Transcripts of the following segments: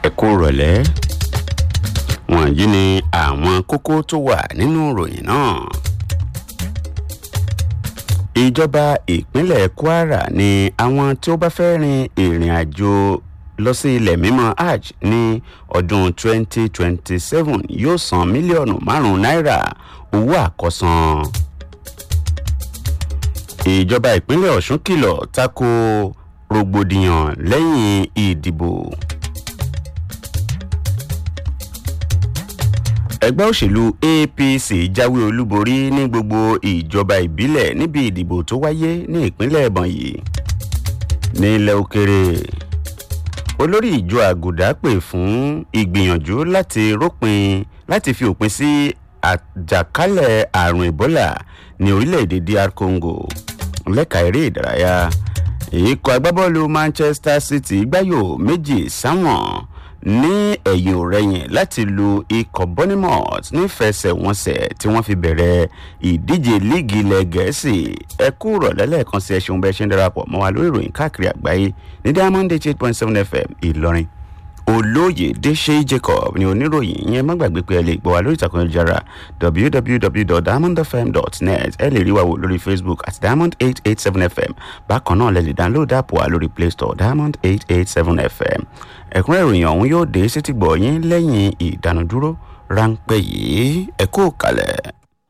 ẹ kú rọ̀lẹ́ wọ̀nyí ni àwọn kókó tó wà nínú ìròyìn náà. ìjọba ìpínlẹ̀ kwara ni àwọn tí ó bá fẹ́ rin ìrìn àjò lọ sí ilẹ̀ mímọ́ hajj ní ọdún 2027 yóò san mílíọ̀nù márùn-ún náírà owó àkọsán. ìjọba ìpínlẹ̀ ọ̀ṣun kìlọ̀ tako rògbòdìyàn lẹ́yìn ìdìbò. ẹgbẹ́ òṣèlú apc jáwé olúborí ní gbogbo ìjọba ìbílẹ̀ níbi ìdìbò tó wáyé ní ìpínlẹ̀ ebonyi nílẹ̀ òkèrè olórí ìjọ àgùdá pè fún ìgbìyànjú láti rópin láti fi òpin sí àjàkálẹ̀ àrùn ebola ní orílẹ̀-èdè dr congo lẹ́ka eré ìdárayá ikọ̀ agbábọ́ọ̀lù manchester city gbáyò méjì sáwọn ní ẹ̀yìn òrẹ́yìn láti lu ikọ̀ bournemouth nífẹsẹ̀wọnsẹ̀ tí wọ́n fi bẹ̀rẹ̀ ìdíje líìgì ilẹ̀ gẹ̀ẹ́sì ẹ kú rọ̀lẹ́ lẹ́ẹ̀kan sí ẹṣin bẹ́ẹ̀ ṣe ń darapọ̀ mọ́ wa lórí ìròyìn káàkiri àgbáyé ní diamond eight point seven fm ìlọrin olóyè dèṣe jacob ni oníròyìn yẹn má gbàgbé pé ẹ lè gbọ́ wa lórí ìtàkùn ìjára www.diamondfm.net ẹ lè rí wa wò lórí facebook at diamond eight eight seven fm bákan náà lẹ lè download app wa lórí play store diamond eight eight seven fm ẹ̀kúnrẹ́ ìròyìn ọ̀hún yóò dé sétí gbọ̀ yín lẹ́yìn ìdánudúró ráńpẹ́ yìí ẹ kó kalẹ̀.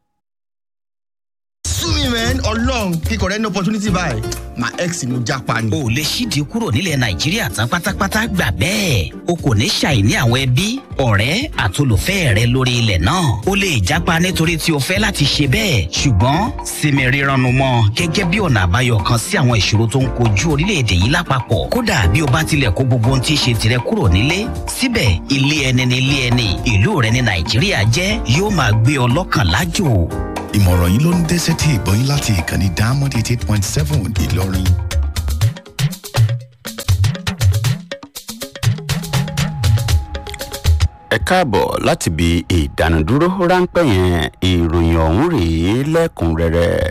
sumi man ọlọrun kíkọ rẹ ní opportunity báyìí my ex ni mo japa ni. o lè ṣíde kúrò nílẹ̀ nàìjíríà tán pátápátá gbà bẹ́ẹ̀ o kò ní ṣàìní àwọn ẹbí ọ̀rẹ́ àtolùfẹ́ rẹ lórí ilẹ̀ náà o lè japa nítorí tí o fẹ́ láti ṣe bẹ́ẹ̀ ṣùgbọ́n sinmi rírannu mọ́ gẹ́gẹ́ bí ọ̀nà àbáyọ kan sí àwọn ìṣòro tó ń kojú orílẹ̀-èdè yìí lápapọ̀ kódà bí o bá tilẹ̀ kó gbogbo ohun tí í ṣe tirẹ̀ kúrò nílé síbẹ̀ ilé ẹni ní ilé ẹni ìlú rẹ ní nàìjíríà jẹ́ yóò máa gbé ọ lọ́kàn lájò ìmọ̀ràn yìí ló ń dé sétí ìgbọ́yìn láti ìkànnì diamond eighty eight point seven ìlọrin. ẹ káàbọ̀ láti bi ìdánudúró ráńpẹ́ yẹn ìròyìn ọ̀hún rèé lẹ́kùnrẹ́rẹ́.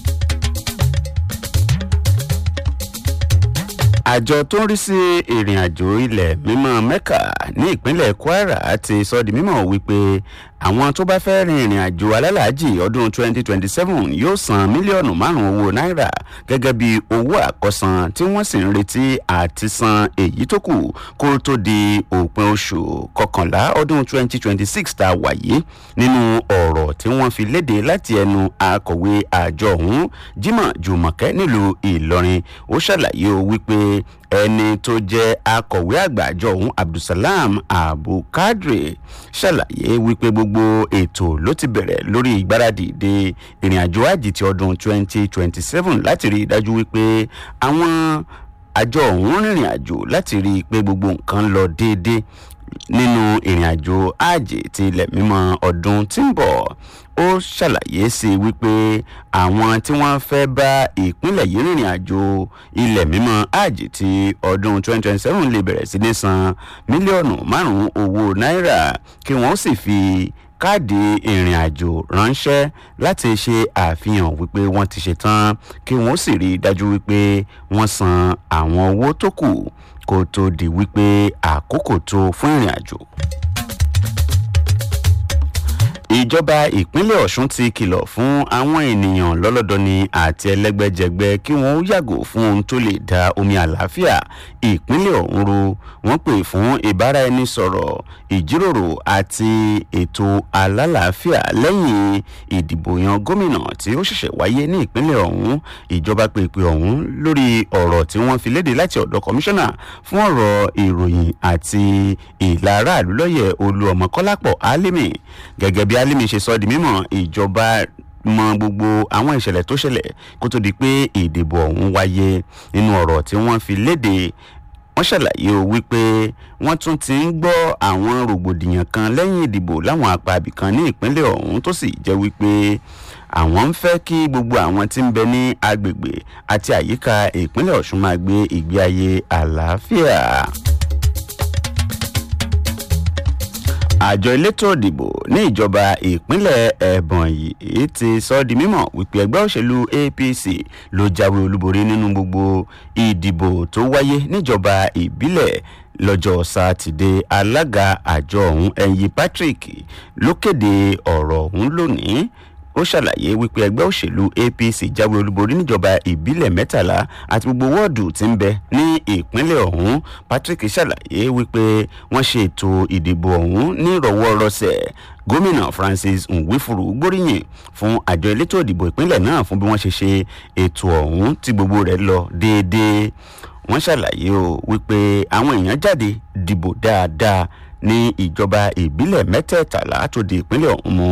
àjọ tó ń rí sí ìrìn àjò ilẹ̀ mímọ́ mẹ́kà ní ìpínlẹ̀ kwara ti sọ di mímọ́ wípé àwọn tó bá fẹ́ rin ìrìn àjò alálàájì ọdún 2027 yóò san mílíọ̀nù márùn-ún owó náírà gẹ́gẹ́ bí owó àkọsán tí wọ́n sì ń retí àti san èyí tó kù kó tó di òpin oṣù kọkànlá ọdún 2026 tá a wà yìí nínú ọ̀rọ̀ tí wọ́n fi léde láti ẹnu akọ̀wé àjọ ọ̀hún jimoh jùmọ̀kẹ́ nílùú ìlọrin ó ṣàlàyé o wípé ẹni tó jẹ́ akọ̀wé àgbà àjọ ọ̀hún abdulsalam abukadre ṣàlàyé wípé gbogbo ètò ló ti bẹ̀rẹ̀ lórí ìgbáradì de ìrìn àjò àjì ti ọdún 2027 láti rí i dájú wípé àwọn àjọ ọ̀hún rìnrìn àjò láti rí i pé gbogbo nǹkan lọ déédéé nínú ìrìn àjò àjè ti ilẹ̀ mímọ́ ọdún tí ń bọ̀ ó ṣàlàyé sí i wípé àwọn tí wọ́n fẹ́ bá ìpínlẹ̀ yìí rìnrìn àjò ilẹ̀ mímọ́ àjè ti ọdún 2027 lè bẹ̀rẹ̀ sí ní san mílíọ̀nù márùn-ún owó náírà kí wọ́n sì fi káàdì ìrìn àjò ránṣẹ́ láti ṣe àfihàn wípé wọ́n ti ṣe tán kí wọ́n sì rí i dájú wípé wọ́n san àwọn owó tó kù kó tó di wípé àkókò tó fún ìrìn àjò ìjọba ìpínlẹ̀ ọ̀sùn ti kìlọ̀ fún àwọn ènìyàn lọ́lọ́dọ́ni àti ẹlẹ́gbẹ́jẹgbẹ́ kí wọ́n yàgò fún ohun tó lè da omi àlàáfíà ìpínlẹ̀ ọ̀hún ru wọ́n pè fún ìbáraẹnisọ̀rọ̀ ìjíròrò àti ètò alálàáfíà lẹ́yìn ìdìbò yan gómìnà tí ó ṣẹ̀ṣẹ̀ wáyé ní ìpínlẹ̀ ọ̀hún ìjọba pè pé ọ̀hún lórí ọ̀rọ̀ tí wọ́n fi léde láti ọ̀dọ̀ kọmíṣánná fún ọ̀rọ̀ ìròyìn àti ìlà aráàlú lọ́yẹ̀ olú ọmọ kọ́lápọ̀ álímì gẹ́gẹ́ bí alimi ṣe sọ di mímọ ìjọba mọ gbogbo àwọn ìṣẹ̀lẹ̀ tó ṣẹlẹ̀ kó tó di pé ìdìbò ọ̀hún wáyé nínú ọ̀rọ̀ tí wọ́n fi léde wọ́n ṣàlàyé o wípé wọ́n tún ti ń gbọ́ àwọn rògbòdìyàn kan lẹ́yìn ìdìbò láwọn apá ibìkan ní ìpínlẹ̀ ọ̀hún tó sì jẹ́ wípé àwọn ń fẹ́ kí gbogbo àwọn tí ń bẹ ní agbègbè àti àyíká ìpínlẹ̀ ọ̀ṣun máa gbé ìgbé ayé àlàáfíà. àjọ elétò òdìbò ní ìjọba ìpínlẹ̀ ẹ̀bọ̀n yìí ti sọ di mímọ̀ wípé ẹgbẹ́ òṣèlú apc ló jáwé olúborí nínú gbogbo ìdìbò tó wáyé níjọba ìbílẹ̀ lọ́jọ́ sátidé alága àjọ ọ̀hún ẹ̀yìn patrick ló kéde ọ̀rọ̀ ọ̀hún lónìí ó ṣàlàyé wípé ẹgbẹ́ òṣèlú apc jáwé olúborí níjọba ìbílẹ̀ mẹ́tàlá àti gbogbo wọ́ọ̀dù tí ń bẹ ní ìpínlẹ̀ ọ̀hún patrick ṣàlàyé wípé wọ́n ṣe ètò ìdìbò ọ̀hún ní ìrọ̀wọ́rọsẹ̀ gómìnà francis nwifuru gbóríyìn fún àjọ elétò ìdìbò ìpínlẹ̀ náà fún bí wọ́n ṣe ṣe ètò ọ̀hún tí gbogbo rẹ̀ lọ déédéé wọ́n ṣàlàyé o wípé àwọn èèyàn jáde dìbò dáadáa ní ìjọba ìbílẹ̀ mẹ́tẹ̀ẹ̀tàlá tó di ìpínlẹ̀ ọ̀hún mú.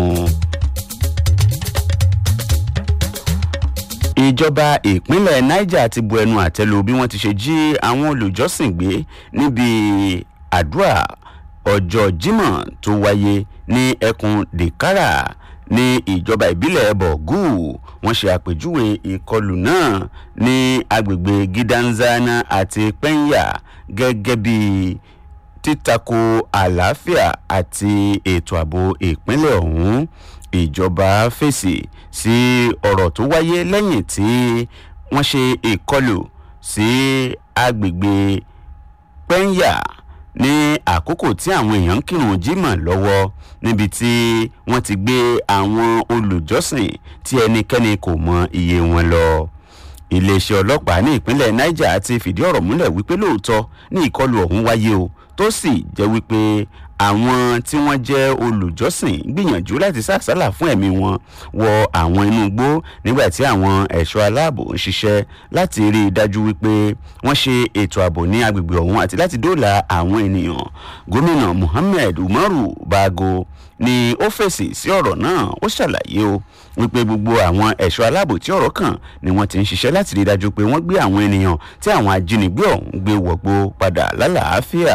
ìjọba ìpínlẹ̀ niger ti bu ẹnu àtẹ́lu bí wọ́n ti ṣe jí àwọn olùjọ́sìn gbé níbi àdúrà ọjọ́ jimoh tó wáyé ní ẹkùn dèkárà ní ìjọba ìbílẹ̀ bọ̀gù wọ́n ṣe àpèjúwe ìkọlù náà ní agbègbè gidanzana àti pẹ́ńyà gẹ́gẹ́ bí títako àlàáfíà àti ètò ààbò ìpínlẹ̀ ọ̀hún ìjọba fèsì sí ọ̀rọ̀ tó wáyé lẹ́yìn tí wọ́n ṣe ìkọlù sí agbègbè pẹ́ńyà ní àkókò tí àwọn èèyàn ń kírun jimoh lọ́wọ́ níbi tí wọ́n ti gbé àwọn olùjọ́sìn tí ẹnikẹ́ni kò mọ iye wọn lọ iléeṣẹ́ ọlọ́pàá ní ìpínlẹ̀ niger ti fìdí ọ̀rọ̀ múlẹ̀ wípé lóòótọ́ ní ìkọlù ọ̀hún wáyé o tó sì jẹ́ wípé àwọn tí wọ́n jẹ́ olùjọ́sìn gbìyànjú láti sàsálà fún ẹ̀mí wọn wọ àwọn inú igbó nígbà tí àwọn ẹ̀ṣọ́ aláàbò ń ṣiṣẹ́ láti rí i dájú wípé wọ́n ṣe ètò ààbò ní agbègbè ọ̀hún àti láti dóòlà àwọn ènìyàn gómìnà muhammed umaru bago ni ó fèsì sí ọ̀rọ̀ náà ó ṣàlàyé o wípé gbogbo àwọn ẹ̀ṣọ́ aláàbò tí ọ̀rọ̀ kàn ni wọ́n ti ń ṣiṣẹ́ láti rí i dájú pé wọ́n gbé àwọn ènìyàn tí àwọn ajínigbé ọ̀hún gbé wọ̀gbó padà lálàáfíà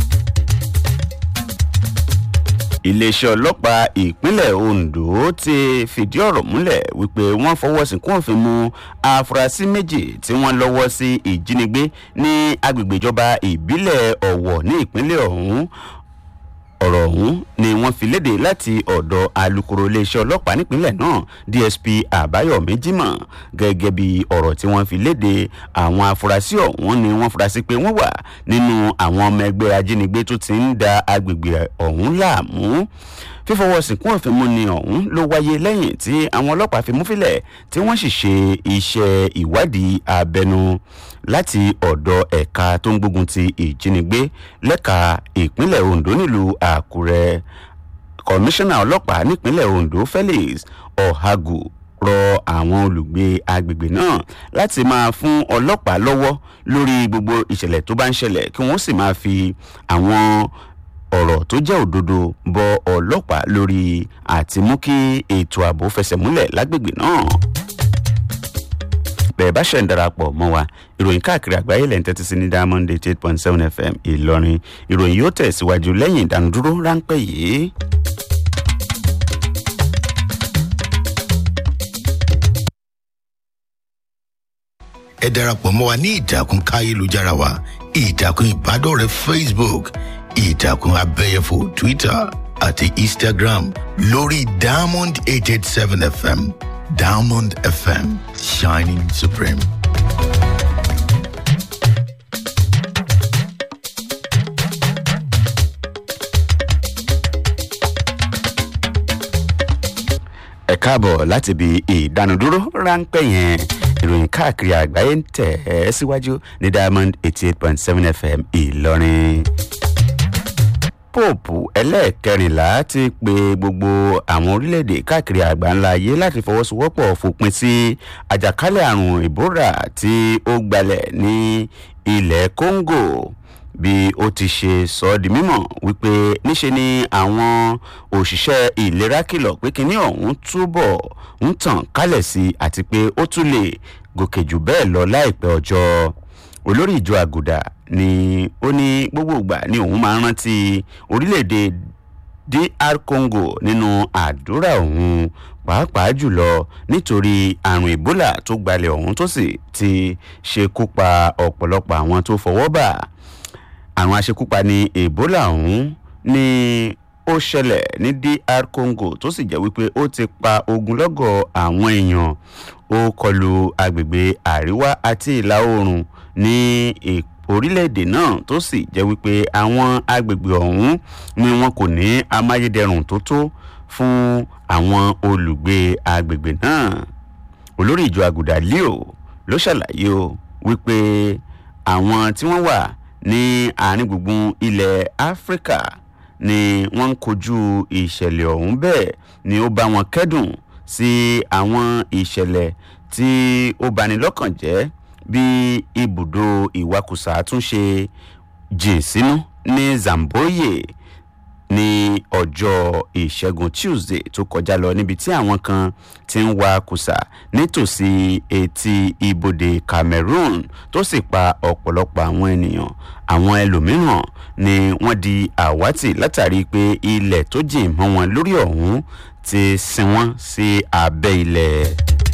iléeṣẹ́ ọlọ́pàá ìpínlẹ̀ ondo ti fìdí ọ̀rọ̀ múlẹ̀ wípé wọ́n fọwọ́ sínkún òfin mu afurasí méjì tí wọ́n lọ́wọ́ sí ìjínigbé ní agbègbè ìjọba ìbílẹ̀ ọ̀wọ̀ ní ìpínlẹ̀ ọ̀hún ọ̀rọ̀ ọ̀hún ni wọ́n fi léde láti ọ̀dọ̀ alūkkóró iléeṣẹ́ ọlọ́pàá nípínlẹ̀ náà dsp àbáyọ̀mí jimoh gẹ́gẹ́ bí ọ̀rọ̀ tí wọ́n fi léde àwọn afurasí ọ̀hún ni wọ́n fura sí pé wọ́n wà nínú àwọn ọmọ ẹgbẹ́ ajínigbé tó ti ń da agbègbè ọ̀hún láàmú fífọwọ́ sìnkún òfin mú ni ọ̀hún ló wáyé lẹ́yìn tí àwọn ọlọ́pàá fi mú fílẹ̀ tí wọ́n sì ṣe iṣẹ́ ìwádìí abẹnu láti ọ̀dọ̀ ẹ̀ka tó ń gbógun ti ìjínigbé lẹ́ka ìpínlẹ̀ ondo nílùú àkúrẹ́ kọmíṣánná ọlọ́pàá nípínlẹ̀ ondo felix ọ̀hagù rọ àwọn olùgbé agbègbè náà láti máa fún ọlọ́pàá lọ́wọ́ lórí gbogbo ìṣẹ̀lẹ̀ tó bá ń ṣẹlẹ̀ kí wọ́n sì máa fi àwọn ọ̀rọ̀ tó jẹ́ òdodo bọ ọlọ́pàá lórí àti mú kí ètò ààbò fẹsẹ̀ múlẹ̀ lágbègbè náà bẹ́ẹ̀ bá ṣẹ̀ ń darapọ̀ mọ́ wa ìròyìn káàkiri àgbáyé lẹ́yìn tẹ́tí sí ní diamond eight eight point seven fm ìlọrin ìròyìn yóò tẹ̀síwájú lẹ́yìn ìdánudúró ráńpẹ́ yìí. ẹ darapọ̀ mọ́ wa ní ìtàkùn káyélujára wa ìtàkùn ìbádọ́rẹ̀ẹ́ facebook ìtàkùn abẹ́yẹfò twitter àti instagram lórí diamond eight eight seven fm diamond fm shining supreme. ẹ káàbọ̀ láti ibi ìdánudúró ráńpẹ́ yẹn ìròyìn káàkiri àgbáyé ń tẹ̀ ẹ́ síwájú ní diamond eighty eight point seven fm ìlọrin pope ẹlẹ́ẹ̀kẹrìnlá ti pe gbogbo àwọn orílẹ̀-èdè káàkiri àgbáńlá ayé láti fọwọ́sowọ́pọ̀ fòpin sí àjàkálẹ̀ àrùn ìbúra tí ó gbalẹ̀ ní ilẹ̀ congo bí ó ti ṣe sọ ọ́ di mímọ̀ wípé níṣe ni àwọn òṣìṣẹ́ ìlera kìlọ̀ pé kínní ọ̀hún túbọ̀ ń tàn kálẹ̀ sí i àti pé ó tún lè gòkè jù bẹ́ẹ̀ lọ láìpẹ́ ọjọ́ olórí ìjọ àgùdà ni ó ní gbogbo ìgbà ni òun máa ń rántí orílẹ̀-èdè dr congo nínú àdúrà òun pàápàá jùlọ nítorí àrùn ebola tó gbalẹ̀ ọ̀hún tó sì ti ṣekú pa ọ̀pọ̀lọpọ̀ àwọn tó fọwọ́ bà àrùn aṣekúpani ebola ọ̀hún ni ó ṣẹlẹ̀ ní dr congo tó sì jẹ́ wípé ó ti pa ogunlọ́gọ̀ àwọn èèyàn ó kọlu agbègbè àríwá àti ìlà oòrùn ní orílẹ̀-èdè náà tó sì jẹ́ wípé àwọn agbègbè ọ̀hún ni wọn kò ní amáyédẹrùn tó tó fún àwọn olùgbé agbègbè náà olórí ìjọ àgùdà leo ló ṣàlàyé o wípé àwọn tí wọ́n wà ní àárín gbùngbùn ilẹ̀ áfíríkà ni wọ́n ń kojú ìṣẹ̀lẹ̀ ọ̀hún bẹ́ẹ̀ ni ó bá wọn kẹ́dùn sí àwọn ìṣẹ̀lẹ̀ tí ó bani lọ́kàn jẹ́ bí ibùdó ìwakùsà tún ṣe jìn sínú ní zamboye ní ọjọ́ ìṣẹ́gun tuesday tó kọjá lọ níbi tí àwọn kan ti ń wa kùsà nítòsí etí ibodè cameroon tó sì pa ọ̀pọ̀lọpọ̀ àwọn ènìyàn àwọn ẹlòmíràn ni wọ́n di àwátì látàrí pé ilẹ̀ tó jìn mọ́ wọn lórí ọ̀hún ti sin wọ́n sí abẹ́ ilẹ̀.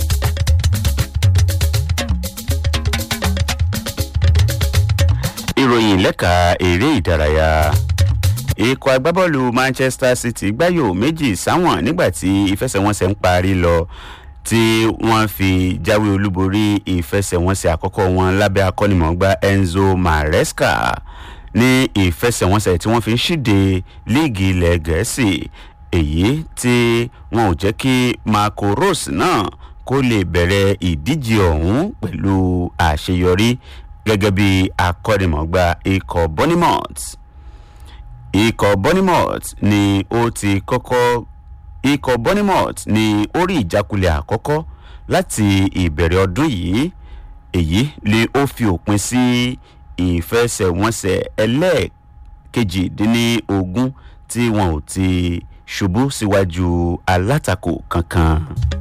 ìròyìn lẹ́ka eré ìdárayá ikọ̀ agbábọ́ọ̀lù manchester city gbáyò méjì sáwọn nígbà tí ìfẹsẹ̀wọnsẹ̀ ń parí lọ tí wọ́n fi jáwé olúborí ìfẹsẹ̀wọnsẹ̀ àkọ́kọ́ wọn lábẹ́ akọ́nimọ̀ọ́gbá enzo maresca ní ìfẹsẹ̀wọnsẹ̀ tí wọ́n fi ń ṣíde líìgì ilẹ̀ gẹ̀ẹ́sì èyí tí wọn ò jẹ́ kí marco rose náà kó lè bẹ̀rẹ̀ ìdíje ọ̀hún pẹ̀lú àṣeyọrí gẹ́gẹ́ bí akọ́nimọ̀ọ́gbá ikọ̀ bonimot ikọ̀ bonimot ni ó ti kọ́kọ́ ikọ̀ bonimot ni ó rí ìjákulẹ̀ àkọ́kọ́ láti ìbẹ̀rẹ̀ ọdún yìí èyí ni ó fi òpin sí ìfẹsẹ̀wọnsẹ̀ ẹlẹ́ẹ̀kejìdínlógún tí wọn ò ti ṣubú síwájú alátakò kankan.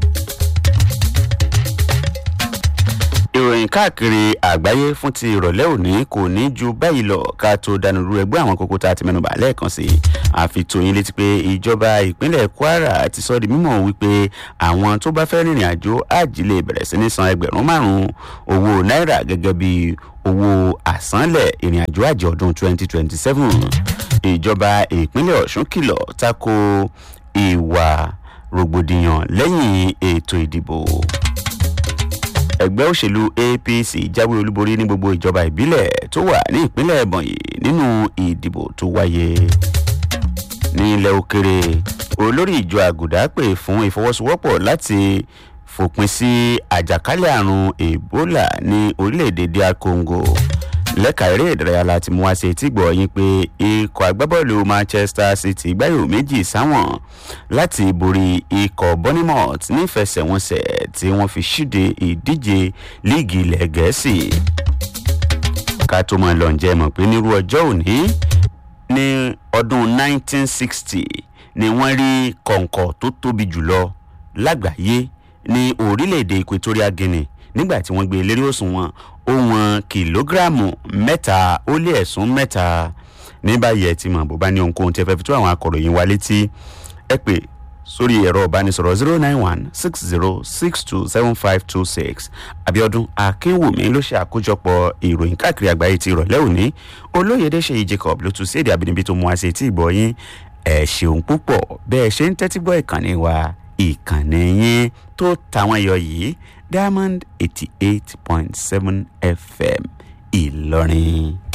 ìròyìn káàkiri àgbáyé fún ti ìrọ̀lẹ́ òní kò ní ju báyìí lọ ká tó dánurú ẹgbẹ́ àwọn kókó tá a ti mẹ́nuba lẹ́ẹ̀kan sí i àfitòyìn létí pé ìjọba ìpínlẹ̀ kwara ti sọ di mímọ̀ wípé àwọn tó bá fẹ́ rìnrìn àjò àjì lè bẹ̀rẹ̀ sí ní san ẹgbẹ̀rún márùn-ún owó náírà gẹ́gẹ́ bí owó àsánlẹ̀ ìrìn àjò àjì ọdún 2027 ìjọba ìpínlẹ̀ ọ̀ṣun kìlọ̀ tako ìwà rògbòdìyàn lẹ́yìn ètò ìdìbò ẹgbẹ́ òṣèlú apc jáwé olúborí ní gbogbo ìjọba ìbílẹ̀ tó wà ní ìpínlẹ̀ ẹ̀bọ̀nyì nínú ìdìbò tó wáyé ní ilẹ̀ òkèrè olórí ìjọ àgùdá pè fún ìfọwọ́sowọ́pọ̀ láti fòpin sí àjàkálẹ̀ àrùn ebola ní orílẹ̀-èdè dr congo lẹ́ka eré ìdárayá láti mú wá sí etí gbọ́ yín pé ikọ̀ agbábọ́ọ̀lù manchester city gbáyò méjì sáwọn láti borí ikọ̀ bonimot nífẹsẹ̀wọnsẹ̀ tí wọ́n fi ṣíde ìdíje líìgì ilẹ̀ gẹ̀ẹ́sì ká tó mọ lọ́njẹ́ mọ̀ pé nírú ọjọ́ òní ní ọdún 1960 ni wọ́n rí kọ̀ǹkọ̀ tó tóbi jùlọ lágbàáyé ní orílẹ̀-èdè equatorial guinea nígbà tí wọ́n gbé e lérí òṣùwọ̀n ó wọn kìlógíráàmù mẹ́ta ó lé ẹ̀sùn mẹ́ta ní báyìí ẹ ti mọ̀ bó bá ní ohunkóhun tí ẹ fẹ́ fi tó àwọn akọ̀ròyìn wa létí ẹ pè sórí ẹ̀rọ ìbánisọ̀rọ̀ zero nine one six zero six two seven five two six abiodun akínwùmí ló ṣe àkójọpọ̀ ìròyìn káàkiri àgbáyé ti ìrọ̀lẹ́ òní olóyèdè ṣèyí jacob ló tún sí èdè àbínibí tó mú wá sí etí ìgbọ́ yín ẹ̀ ṣeun púpọ̀ bẹ́ẹ̀ ṣe ń tẹ́tí gbọ́ ìkànnì wa ìkànnì yín tó tàwọn ẹyọ yìí diamond eighty eight point seven fm ìlọrin.